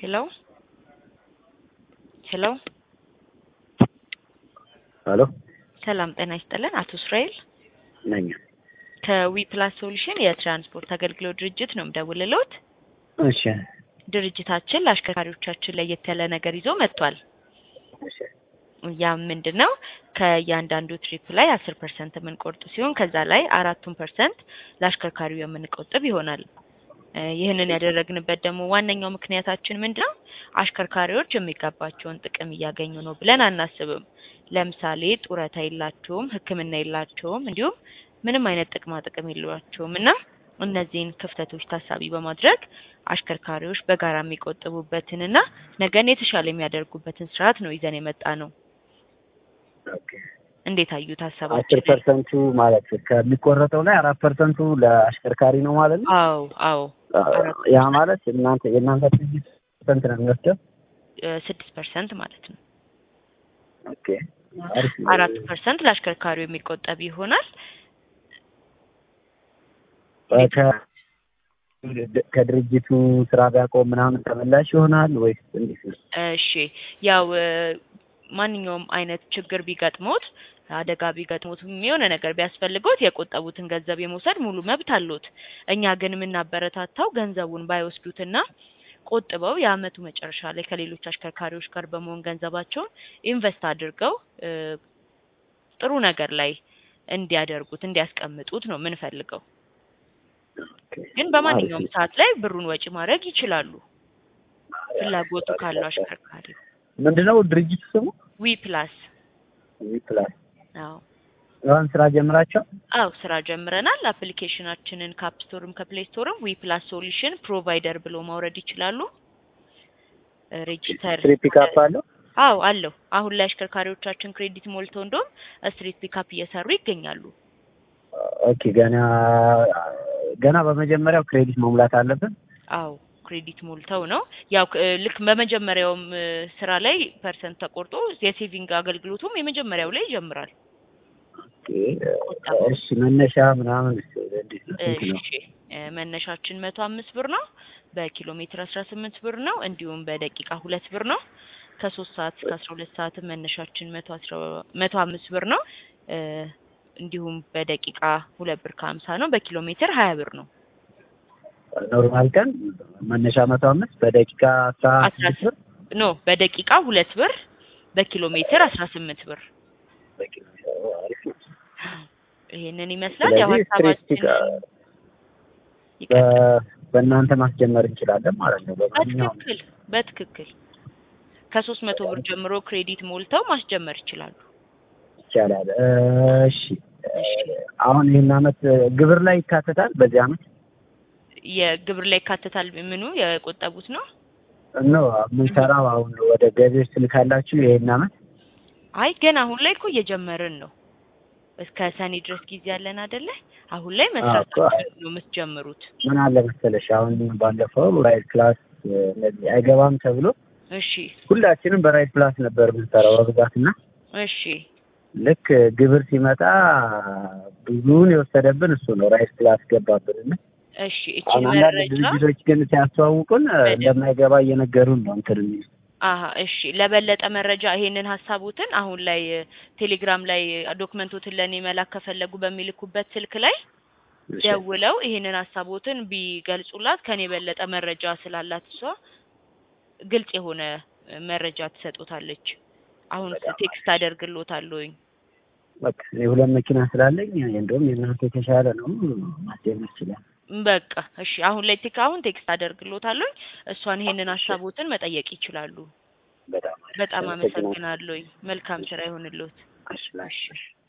ሄሎ ሄሎ ሄሎ ሰላም ጤና ይስጥልን። አቶ እስራኤል ነኝ። ከዊ ፕላስ ሶሉሽን የትራንስፖርት አገልግሎት ድርጅት ነው የምደውልልዎት። እሺ ድርጅታችን ለአሽከርካሪዎቻችን ለየት ያለ ነገር ይዞ መጥቷል። እሺ ያ ምንድን ነው? ከእያንዳንዱ ትሪፕ ላይ አስር ፐርሰንት የምንቆርጥ ሲሆን ከዛ ላይ አራቱን ፐርሰንት ለአሽከርካሪው የምንቆጥብ ይሆናል። እ ይህንን ያደረግንበት ደግሞ ዋነኛው ምክንያታችን ምንድን ነው? አሽከርካሪዎች የሚገባቸውን ጥቅም እያገኙ ነው ብለን አናስብም። ለምሳሌ ጡረታ የላቸውም፣ ሕክምና የላቸውም፣ እንዲሁም ምንም አይነት ጥቅማ ጥቅም የሏቸውም እና እነዚህን ክፍተቶች ታሳቢ በማድረግ አሽከርካሪዎች በጋራ የሚቆጥቡበትንና ነገን የተሻለ የሚያደርጉበትን ስርዓት ነው ይዘን የመጣ ነው። ኦኬ። እንዴት አዩት አስር ሀሳባችን? ፐርሰንቱ ማለት ከሚቆረጠው ላይ አራት ፐርሰንቱ ለአሽከርካሪ ነው ማለት ነው። አዎ አዎ አራት ያ ማለት እናንተ የእናንተ ድርጅት ፐርሰንት ነው የሚወስደው? ስድስት ፐርሰንት ማለት ነው። ኦኬ አሪፍ ነው። አራት ፐርሰንት ለአሽከርካሪው የሚቆጠብ ይሆናል። ከ- ከድርጅቱ ስራ ቢያቆም ምናምን ተመላሽ ይሆናል ወይስ እንዴት ነው? እሺ ያው እ ማንኛውም አይነት ችግር ቢገጥሞት አደጋ ቢገጥሞት የሆነ ነገር ቢያስፈልገውት የቆጠቡትን ገንዘብ የመውሰድ ሙሉ መብት አለዎት። እኛ ግን የምናበረታታው ገንዘቡን ባይወስዱትና ቆጥበው የአመቱ መጨረሻ ላይ ከሌሎች አሽከርካሪዎች ጋር በመሆን ገንዘባቸውን ኢንቨስት አድርገው እ ጥሩ ነገር ላይ እንዲያደርጉት እንዲያስቀምጡት ነው የምንፈልገው። ኦኬ። ግን በማንኛውም ሰዓት ላይ ብሩን ወጪ ማድረግ ይችላሉ፣ ፍላጎቱ ካለው አሽከርካሪው። ምንድነው ድርጅቱ ስሙ? ዊ ፕላስ ዊ ፕላስ። አዎ አሁን ስራ ጀምራቸው? አው ስራ ጀምረናል። አፕሊኬሽናችንን ከአፕ ስቶርም ከፕሌይ ስቶርም ዊ ፕላስ ሶሉሽን ፕሮቫይደር ብሎ ማውረድ ይችላሉ። እ ሬጂስተር ስትሪት ፒካፕ አለው? አው አለው። አሁን ላይ አሽከርካሪዎቻችን ክሬዲት ሞልተው እንደውም ስትሪት ፒካፕ እየሰሩ ይገኛሉ። ኦኬ። ገና ገና በመጀመሪያው ክሬዲት መሙላት አለብን? አው ክሬዲት ሞልተው ነው ያው ክ- ልክ በመጀመሪያውም እ ስራ ላይ ፐርሰንት ተቆርጦ የሴቪንግ አገልግሎቱም የመጀመሪያው ላይ ይጀምራል። ኦኬ። እሺ መነሻ ምናምን እሺ፣ እንዴት ነው? ስንት ነው? እሺ እ መነሻችን መቶ አምስት ብር ነው። በኪሎ ሜትር አስራ ስምንት ብር ነው። እንዲሁም በደቂቃ ሁለት ብር ነው። ከሶስት ሰዓት እስከ አስራ ሁለት ሰዓትም መነሻችን መቶ አስራ መቶ አምስት ብር ነው። እ እንዲሁም በደቂቃ ሁለት ብር ከሀምሳ ነው። በኪሎ ሜትር ሀያ ብር ነው። ኖርማል ቀን መነሻ መቶ አምስት በደቂቃ አስራ አስራ ስድስት ብር ኖ በደቂቃ ሁለት ብር በኪሎ ሜትር አስራ ስምንት ብር በኪሎ ሜትር። አሪፍ ነው። ይሄንን ይመስላል። ያው ስለዚህ ስትሪት ሀሳባችን ፒካ- በ- በእናንተ ማስጀመር እንችላለን ማለት ነው። በማንኛውም በትክክል በትክክል ከሶስት መቶ ብር ጀምሮ ክሬዲት ሞልተው ማስጀመር ይችላሉ። ይቻላል። እሺ እሺ አሁን ይህን አመት ግብር ላይ ይካተታል። በዚህ አመት የግብር ላይ ይካተታል። ምኑ የቆጠቡት ነው? ኖ የምንሰራው አሁን ወደ ገቢዎች ትልካላችሁ ይህን አመት አይ ገና አሁን ላይ እኮ እየጀመርን ነው። እስከ ሰኔ ድረስ ጊዜ ያለን አይደለ? አሁን ላይ መስራት እኮ አይ- ነው የምትጀምሩት። ምን አለ መሰለሽ አሁን ባለፈው ራይድ ክላስ እነዚህ አይገባም ተብሎ እሺ ሁላችንም በራይድ ክላስ ነበር የምንሰራው በብዛት እና እሺ ልክ ግብር ሲመጣ ብዙውን የወሰደብን እሱ ነው። ራይድ ክላስ ገባብን እና እሺ እቺ አሁን አንዳንድ መረጃ ድርጅቶች ግን ሲያስተዋውቁን እንደማይገባ እየነገሩን ነው እንትን የሚሉት። አሀ እሺ ለበለጠ መረጃ ይሄንን ሀሳቦትን አሁን ላይ ቴሌግራም ላይ ዶክመንቶትን ለእኔ መላክ ከፈለጉ በሚልኩበት ስልክ ላይ እሺ። ደውለው ይሄንን ሀሳቦትን ቢገልጹላት ከኔ የበለጠ መረጃ ስላላት እሷ ግልጽ የሆነ መረጃ ትሰጡታለች። አሁን በጣም ቴክስት አደርግሎታለሁኝ። በቃ እኔ ሁለት መኪና ስላለኝ እንደውም የእናንተ የተሻለ ነው ማስጀመር ይችላል። በቃ እሺ አሁን ላይ ቴክ አሁን ቴክስት አደርግሎታለሁኝ። እሷን ይሄንን ሀሳቦትን መጠየቅ ይችላሉ። በጣም በጣም አመሰግናለሁኝ። መልካም ስራ ይሆንልዎት። አሽላሽ